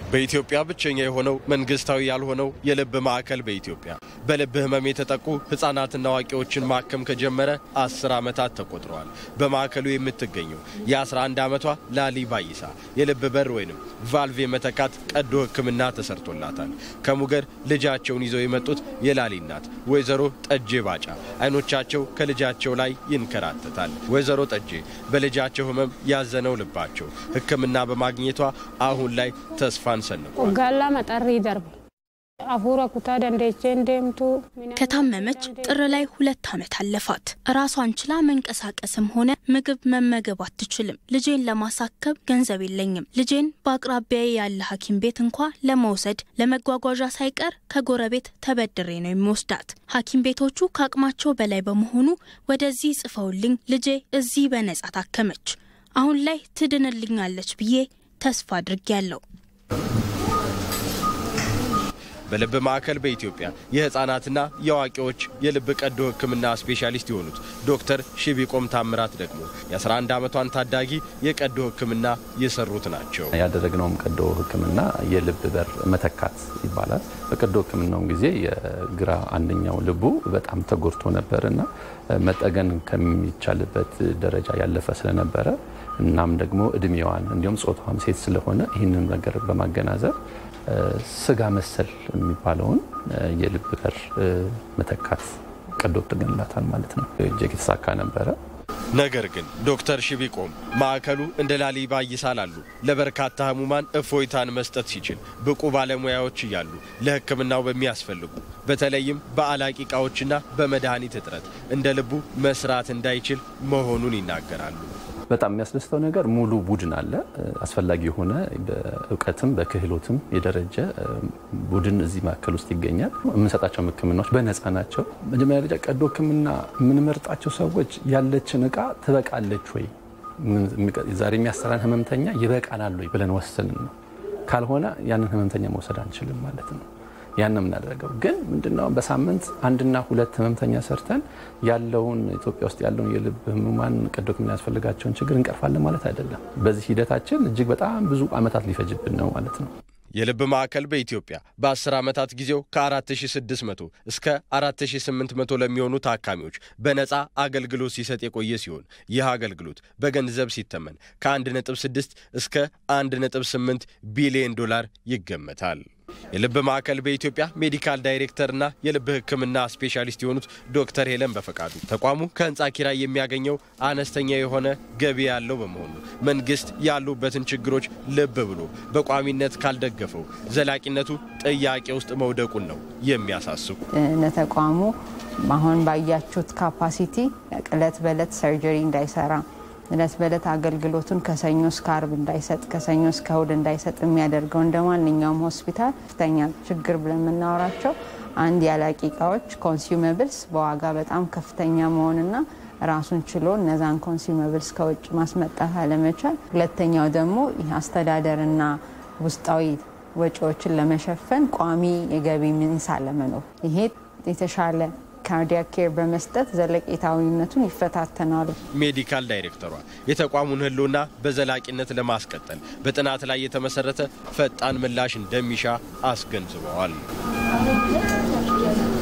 በኢትዮጵያ ብቸኛ የሆነው መንግስታዊ ያልሆነው የልብ ማዕከል በኢትዮጵያ በልብ ህመም የተጠቁ ህጻናትና አዋቂዎችን ማከም ከጀመረ አስር ዓመታት ተቆጥረዋል። በማዕከሉ የምትገኘው የ11 ዓመቷ ላሊ ባይሳ የልብ በር ወይንም ቫልቭ የመተካት ቀዶ ሕክምና ተሰርቶላታል። ከሙገር ልጃቸውን ይዘው የመጡት የላሊ እናት ወይዘሮ ጠጄ ባጫ አይኖቻቸው ከልጃቸው ላይ ይንከራተታል። ወይዘሮ ጠጄ በልጃቸው ህመም ያዘነው ልባቸው ሕክምና በማግኘቷ አሁን ላይ ተስፋን ሰንቋል። ወጋላ መጠሪ ደርብ አፉረ ኩታ ደንዴቼ እንደምቱ ከታመመች ጥር ላይ ሁለት ዓመት አለፋት። ራሷን ችላ መንቀሳቀስም ሆነ ምግብ መመገብ አትችልም። ልጄን ለማሳከብ ገንዘብ የለኝም። ልጄን በአቅራቢያዬ ያለ ሐኪም ቤት እንኳ ለመውሰድ ለመጓጓዣ ሳይቀር ከጎረቤት ተበድሬ ነው የሚወስዳት። ሐኪም ቤቶቹ ከአቅማቸው በላይ በመሆኑ ወደዚህ ጽፈውልኝ ልጄ እዚህ በነጻ ታከመች። አሁን ላይ ትድንልኛለች ብዬ ተስፋ አድርጌያለሁ። በልብ ማዕከል በኢትዮጵያ የህፃናትና የአዋቂዎች የልብ ቀዶ ሕክምና ስፔሻሊስት የሆኑት ዶክተር ሺቢቆም ታምራት ደግሞ የ11 ዓመቷን ታዳጊ የቀዶ ሕክምና የሰሩት ናቸው። ያደረግነውም ቀዶ ሕክምና የልብ በር መተካት ይባላል። በቀዶ ሕክምናው ጊዜ የግራ አንደኛው ልቡ በጣም ተጎድቶ ነበርና መጠገን ከሚቻልበት ደረጃ ያለፈ ስለነበረ እናም ደግሞ እድሜዋን እንዲሁም ጾታዋም ሴት ስለሆነ ይህንን ነገር በማገናዘብ ስጋ መሰል የሚባለውን የልብ በር መተካት ቀዶ ጥገንላታል ማለት ነው። እጅግ የተሳካ ነበረ። ነገር ግን ዶክተር ሺቢቆም ማዕከሉ እንደ ላሊ ባይሳ ላሉ ለበርካታ ህሙማን እፎይታን መስጠት ሲችል ብቁ ባለሙያዎች እያሉ ለሕክምናው በሚያስፈልጉ በተለይም በአላቂ እቃዎችና በመድኃኒት እጥረት እንደ ልቡ መስራት እንዳይችል መሆኑን ይናገራሉ። በጣም የሚያስደስተው ነገር ሙሉ ቡድን አለ። አስፈላጊ የሆነ በእውቀትም በክህሎትም የደረጀ ቡድን እዚህ ማዕከል ውስጥ ይገኛል። የምንሰጣቸው ሕክምናዎች በነፃ ናቸው። መጀመሪያ ደረጃ ቀዶ ሕክምና የምንመርጣቸው ሰዎች ያለችን እቃ ትበቃለች ወይ፣ ዛሬ የሚያሰራን ህመምተኛ ይበቃናል ወይ ብለን ወስንን ነው። ካልሆነ ያንን ህመምተኛ መውሰድ አንችልም ማለት ነው። ያን ነው የምናደርገው። ግን ምንድነው በሳምንት አንድና ሁለት ህመምተኛ ሰርተን ያለውን ኢትዮጵያ ውስጥ ያለውን የልብ ህሙማን ቀዶ ሕክምና ያስፈልጋቸውን ችግር እንቀርፋለን ማለት አይደለም። በዚህ ሂደታችን እጅግ በጣም ብዙ ዓመታት ሊፈጅብን ነው ማለት ነው። የልብ ማዕከል በኢትዮጵያ በ10 ዓመታት ጊዜው ከ4600 እስከ 4800 ለሚሆኑ ታካሚዎች በነፃ አገልግሎት ሲሰጥ የቆየ ሲሆን ይህ አገልግሎት በገንዘብ ሲተመን ከ1.6 እስከ 1.8 ቢሊዮን ዶላር ይገመታል። የልብ ማዕከል በኢትዮጵያ ሜዲካል ዳይሬክተርና የልብ ሕክምና ስፔሻሊስት የሆኑት ዶክተር ሄለን በፈቃዱ ተቋሙ ከህንፃ ኪራይ የሚያገኘው አነስተኛ የሆነ ገቢ ያለው በመሆኑ መንግስት ያሉበትን ችግሮች ልብ ብሎ በቋሚነት ካልደገፈው ዘላቂነቱ ጥያቄ ውስጥ መውደቁን ነው የሚያሳስቡ። ለተቋሙ አሁን ባያችሁት ካፓሲቲ እለት በእለት ሰርጀሪ እንዳይሰራ እለት በእለት አገልግሎቱን ከሰኞ እስከ አርብ እንዳይሰጥ ከሰኞ እስከ እሁድ እንዳይሰጥ የሚያደርገው እንደ ማንኛውም ሆስፒታል ከፍተኛ ችግር ብለን የምናወራቸው አንድ ያላቂ እቃዎች ኮንሱመብልስ በዋጋ በጣም ከፍተኛ መሆንና ራሱን ችሎ እነዛን ኮንሱመብልስ ከውጭ ማስመጣት አለመቻል፣ ሁለተኛው ደግሞ ይህ አስተዳደርና ውስጣዊ ወጪዎችን ለመሸፈን ቋሚ የገቢ ምንጭ አለመኖር ይሄ የተሻለ ካርዲያክ ኬር በመስጠት ዘለቄታዊነቱን ይፈታተናሉ። ሜዲካል ዳይሬክተሯ የተቋሙን ህልውና በዘላቂነት ለማስቀጠል በጥናት ላይ የተመሰረተ ፈጣን ምላሽ እንደሚሻ አስገንዝበዋል።